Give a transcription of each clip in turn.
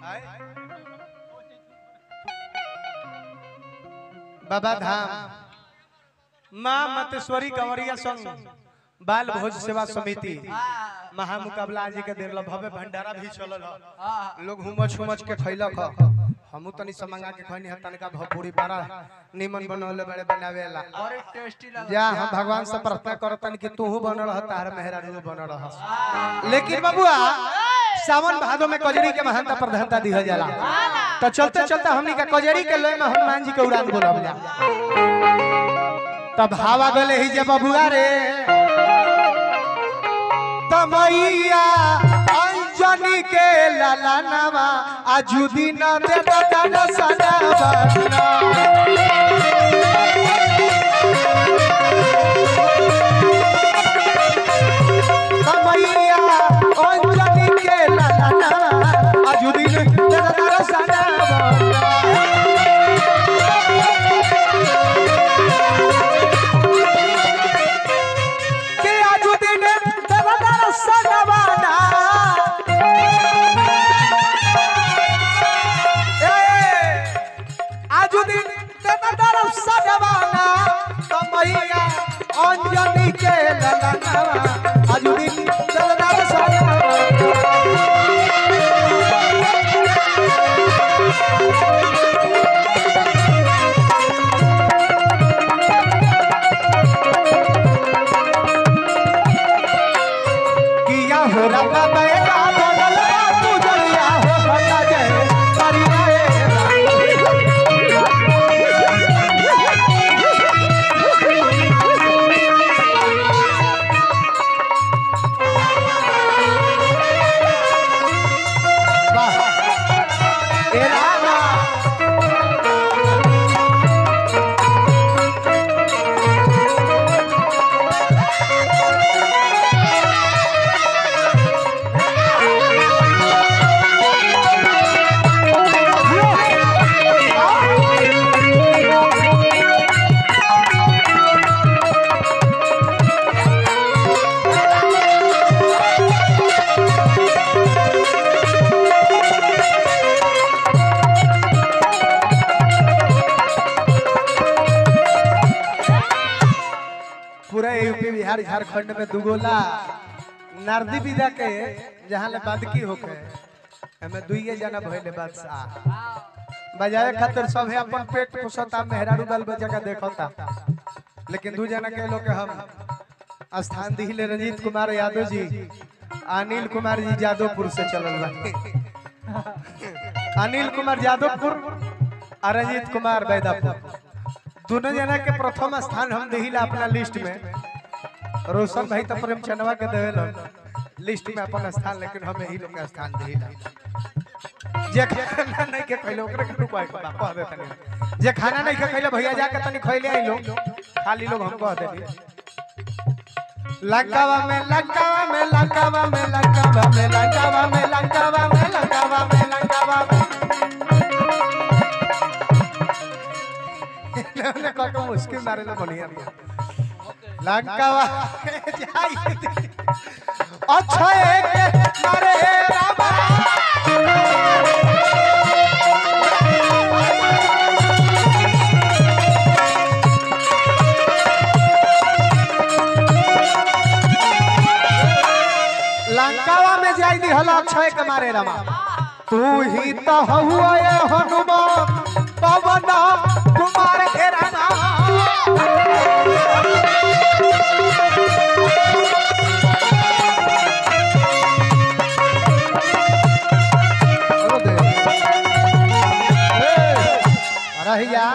बाबा धाम माँ मतेश्वरी कंवरिया संघ बाल भोज सेवा समिति महामुकाबला जी के दिन लो भव्य भंडारा भी चलल ह लोग हुमच हुमच के खैलक ह हमू तनी समंगा के खैनी ह तनिका भपूरी बड़ा निमन बनौले बड़े बनावेला बड़ी टेस्टी लगा जा हम भगवान से प्रार्थना करतन कि तू बन रह तार मेहरारू बन रह लेकिन बबुआ सावन भादो में कजरी के महानता प्रधानता दिहल जाला तो चलते चलते हमनी का कजरी के लोय में हनुमान जी के उड़ान बोलब जा तब हवा गले ही जे बबुआ रे तमैया अंजनी के ललनवा आजुदी न दे दन सनवा कमैया अंजनी के ललना अजुदिन तेरा सनवा के अजुदिन तेरा सनवा ना अजुदिन तेरा सनवा ना कमैया अंजनी के ललना अजुदिन तेरा सनवा किया हो रंगा बैला बदला तू जलिया हो भला जय करिया वाह ए रामा पूरा यूपी बिहार झारखंड में दुगोला नारदी विदा के जहाँ ले बादकी होके हमें दुइये जना भइले बादशाह बजावे खातिर सब है अपन पेट पोसता मेहरारू बाल बच्चा का देखता लेकिन दू जना के लोग के हम स्थान दिले रंजीत कुमार यादव जी अनिल कुमार जी यादवपुर से चलल बा अनिल कुमार यादवपुर और रंजीत कुमार बैदापुर दोनों जना के प्रथम स्थान हम दिहिला अपना लिस्ट में रोशन भाई तो प्रेम चनवा के देवेल लिस्ट में अपन स्थान लेकिन हमें ही लोग के स्थान दिहिला जे खाना नहीं के खैले ओकरे के रुपया के कह दे तनी जे खाना नहीं के खैले भैया जाके तनी खैले आई लोग खाली लोग हम कह देली लंकावा में लंकावा में लंकावा में लंकावा में लंकावा में लंकावा में लंकावा में लंकावा में इन्होंने कहा कि मुश्किल मारे लो बढ़िया दिया लंकावा में जाई अच्छा एक मारे रामा लंकावा में जाई दी हला अक्षय के मारे रामा तू ही तो हुआ ये हनुमान पवन कुमार के रामा रहिया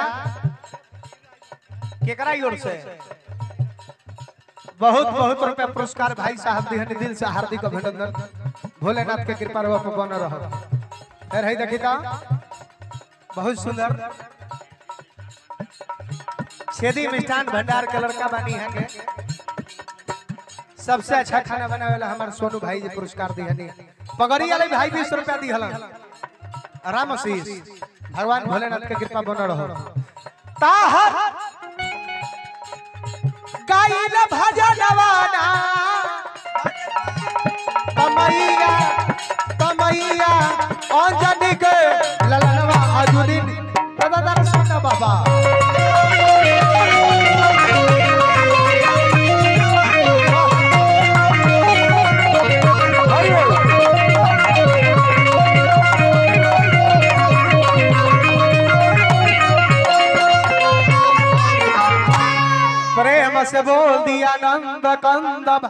केकरा ओर से बहुत बहुत रुपया पुरस्कार भाई साहब दिहनी दिल से हार्दिक अभिनंदन भोलेनाथ के कृपा रहो पे बन रहो फिर है देखी का बहुत सुंदर छेदी मिष्ठान भंडार के लड़का बानी है के सबसे अच्छा खाना बनावे वाला हमारे सोनू भाई जी पुरस्कार दिहनी पगड़ी वाले भाई बीस रुपया दिहलन राम आशीष भगवान भोलेनाथ के कृपा बन रहो ताहर गाइल भजनवाना तमैया तमैया अंजनी के ललनवा अजुदीन दादा दादा सुनना बाबा हरि बोल। प्रेम से बोल दिया नंद कंद